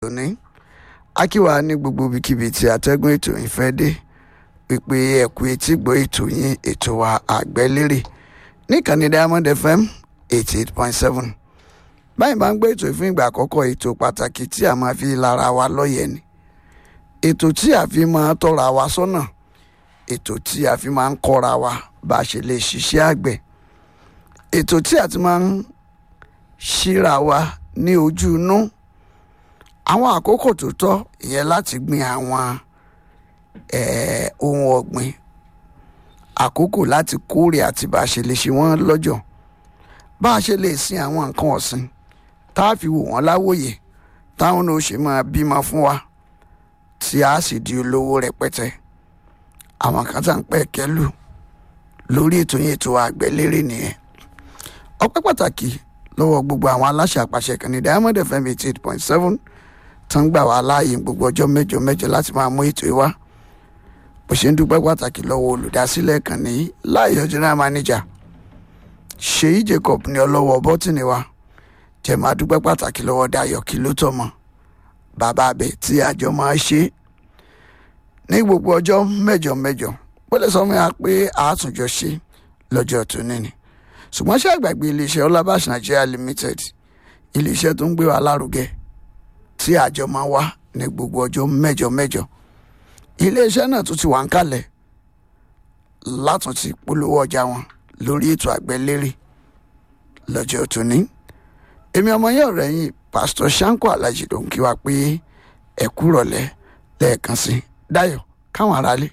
òní akíwá ní gbogbo ibikíbi tí atẹ́gùn ètò yìí fẹ́ dé pípé ẹ̀kú etí gbọ́ ètò yín ètò wa àgbẹ́lérè níkànnì diamond fm eighty eight point seven báyìí máa ń gbé ètò ìfún ìgbà àkọ́kọ́ ètò pàtàkì tí a máa fi lára wa lọ́yẹ̀ ni ètò tí a fi máa tọ́ra wa sọ́nà ètò tí a fi máa ń kọ́ra wa bá a ṣe lè ṣiṣẹ́ àgbẹ̀ ètò tí a ti máa ń ṣíra wa ní ojú inú àwọn àkókò tó tọ́ ìyẹn láti gbin àwọn eh, ohun ọ̀gbìn àkókò láti kórè àti bá a ṣe lè ṣe wọ́n lọ́jọ́ bá a ṣe lè sin àwọn nǹkan ọ̀sìn tá a fi wò wọ́n láwòye táwọn náà ṣe máa bímọ fún wa tí a sì di olówó rẹpẹtẹ àwọn kan tá à ń pẹ́ kẹ́lù lórí ètò yẹn ètò àgbẹ̀lérè nìyẹn ọpẹ́ pàtàkì lọ́wọ́ gbogbo àwọn aláṣẹ àpàṣẹ kan ní diamond fm eighty eight point seven tó ń gbà wá láàyè gbogbo ọjọ́ mẹ́jọ mẹ́jọ láti máa mú ètò yìí wá bó ṣe ń dúpẹ́ pàtàkì lọ́wọ́ olùdásílẹ̀ kan ní láàyè general manager ṣèyí jacob ní ọlọ́wọ́ bọ́tìnì wa jẹ́ máa dúpẹ́ pàtàkì lọ́wọ́ dayọ̀ kí ló tọ́mọ bàbá abẹ tí àjọ máa ṣe ní gbogbo ọjọ́ mẹ́jọ mẹ́jọ bó lè sọ fún wa pé àátúnjọ ṣe lọ́jọ́ tó níní ṣùgbọ́n ṣé àgbàgbé iléeṣẹ́ ọlábàṣ nigeria limited iléeṣẹ́ tó ń gbé wa lárugẹ tí àjọ máa wá ní gbogbo ọjọ́ mẹ́jọ mẹ́jọ iléeṣẹ́ náà tún ti wà ń kalẹ̀ látún ti polówó ọjà wọn lórí ètò àgbẹ̀lérè lọ́jọ́ tóní èmi ọmọ yẹn ọ̀rẹ́ yìí pásítọ̀ sanko alhaji ló ń kí wa pé ẹ kú rọ̀lẹ́ lẹ́ẹ̀kan sí Dayọ̀ káwọn aráalé.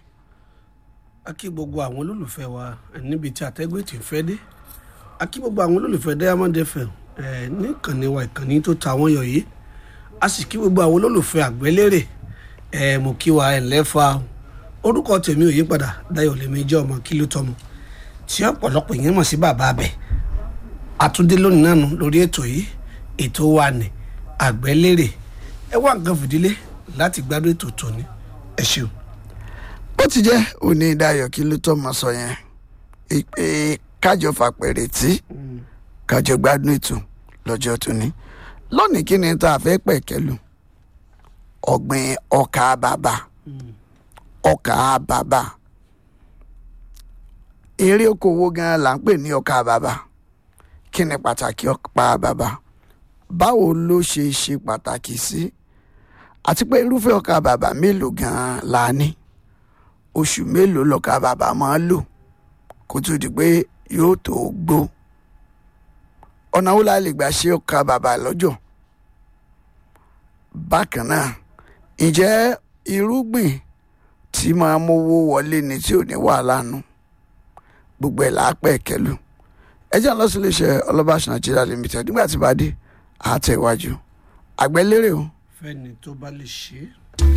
a kí gbogbo àwọn olólùfẹ́ wa níbi tí àtẹ́gbẹ́ tí ń fẹ́ dé a kí gbogbo àwọn olólùfẹ́ Diamond FM ẹ̀ níkànnì wa ìkànnì tó ta wọ́n yọ yìí a sì kí gbogbo àwọn olólùfẹ́ àgbẹ̀lérè ẹ̀ mo kí wa ẹ̀ lẹ́fà orúkọ tèmi ò yí padà Dayọ̀ lèmi jẹ́ ọmọ kí ló tọmọ tí ọ̀pọ̀lọpọ̀ yẹn mọ̀ sí bàbá abẹ àtúndé lónìí náà nù lórí ètò yìí ètò wa ní àgbẹ̀lérè ẹ wá nǹkan fìdílé láti gbádùn ètò tòní ẹ ṣeun. bó ti jẹ́ òní Dayọ̀ kí ló tọ́mọ sọ yẹn pé kájọ fàpẹ̀rẹ̀ tí kájọ gbádùn ètò lọ́jọ́ tóní lónìí kí ni tá a fẹ́ pẹ̀kẹ́lù ọ̀gbìn ọkà bàbà ọkà bàbà eré okòwò gan là ń pè ní ọkà bàbà kí ni pàtàkì ọkà bàbà báwo ló ṣe ṣe pàtàkì sí àti pé irúfẹ́ ọkà bàbà mélòó gan la ní oṣù mélòó lọkà bàbà máa lò kó tó di pé yóò tó gbó ọ̀nà wo la lè gbà ṣe ọkà bàbà lọ́jọ́ bákan náà ǹjẹ́ irúgbìn tí máa mówó wọlé ni tí ò ní wàhálà nù gbogbo ẹ̀ láàpẹ̀ kẹlù ẹjẹ́ lọ sí iléeṣẹ́ ọlọ́bàṣ Nigeria limited nígbà tí bá dé àátẹ̀ iwájú àgbẹ̀lérè o. fẹ́ni tó bá lè ṣe é.